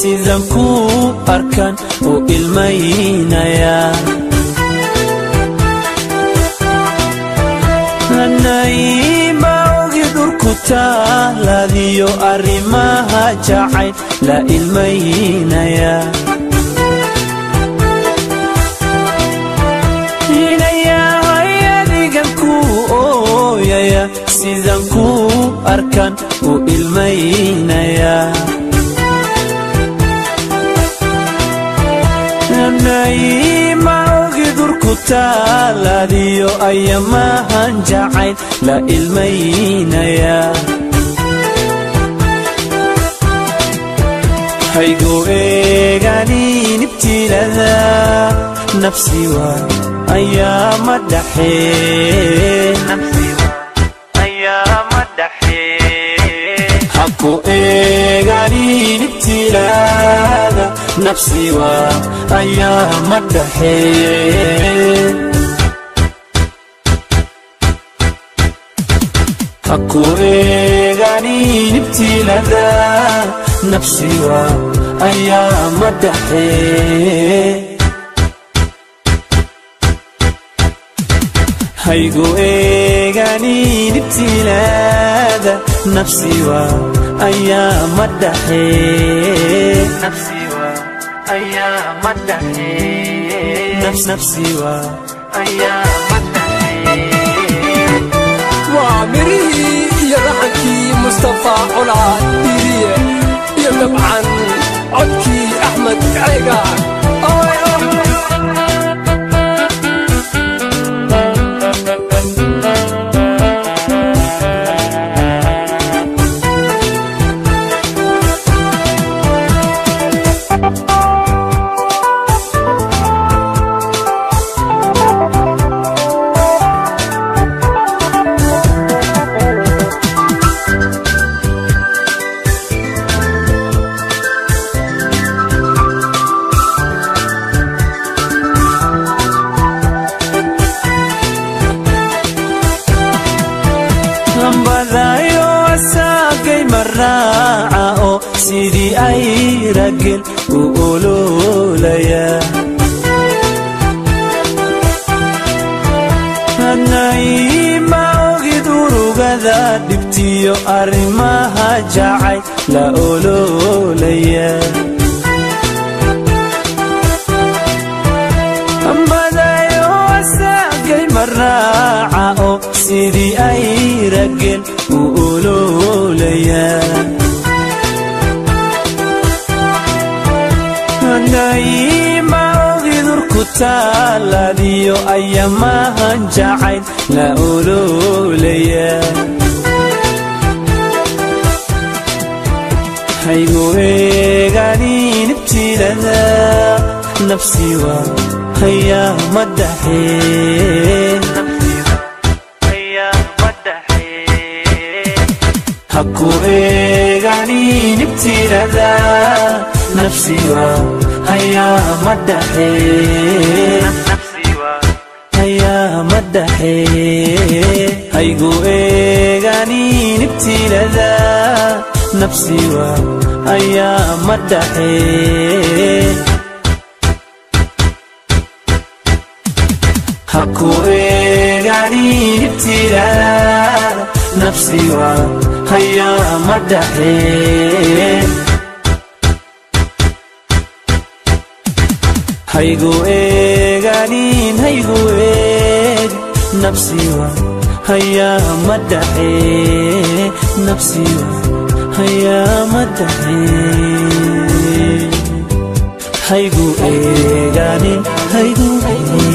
sidan ku arkan u ilmaynaya nayma ogi dhulku taaladiyo arrimaha jacayl la ilmaynaya inayahay adigan ku ooyaya sidan ku arkan u ilmaynaya nayma ogi durku taaladiyo ayamahan jacayl la ilmaynaya haygu eeganin ibtilada nafsi waa ayaama dhaxehaku eeganin ibtilada nafsi waa ayaama dhaxee haku eeganin ibtilada nafsi waa ayaama dhaxee haygu eeganin ibtilaada nafsi waa ayaama dhaxee nafsi waa ayaama waa mirihii iyo raxankii mustafa colaa diiriye iyo dabcan codkii axmed ceega lambadayo asaagay maraaca oo sidii ay ragel u ololaya hadnayma ogid urugada dhibtiyo arrimaha jacay la ololaya ambadayo asaagay maraaca oo sidii ay ragel u ololaya nayma ogidurku taaladiyo ayamahan jacayl la ololaya haygu eeganin ibtilada nafsi waa hayaama dhaxee haku eeganin ibtilada nafsi waa hayaama dhaxee hayaama dhaxee haygu eeganin ibtilada nafsi waa hayaama dhaxee haku eeganin ibtilada nafsi waa hayaama dhaxee haygu eeganin haygu eeg nafsi waa hayaama dhaxee nafsi waa hayaama dhaxee haygu eeganin haygu eeg